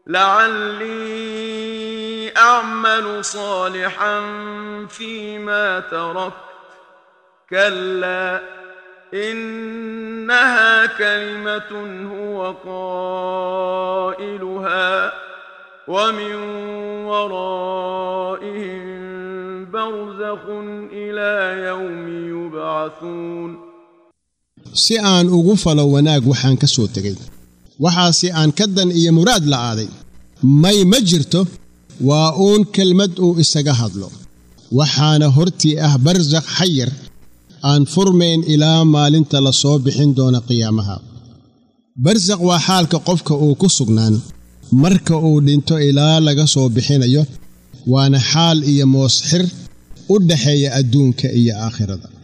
لعلي اعمل صالحا فيما تركت كلا انها كلمه هو قائلها ومن ورائهم برزخ الى يوم يبعثون si aan ugu falo wanaag waxaan ka soo tegay waxaase aan ka dan iyo muraad la'aaday may ma jirto waa uun kelmad uu isaga hadlo waxaana hortii ah barsakh xayir aan furmayn ilaa maalinta la soo bixin doona qiyaamaha barsakh waa xaalka qofka uu ku sugnaan marka uu dhinto ilaa laga soo bixinayo waana xaal iyo moosxir u dhaxeeya adduunka iyo aakhirada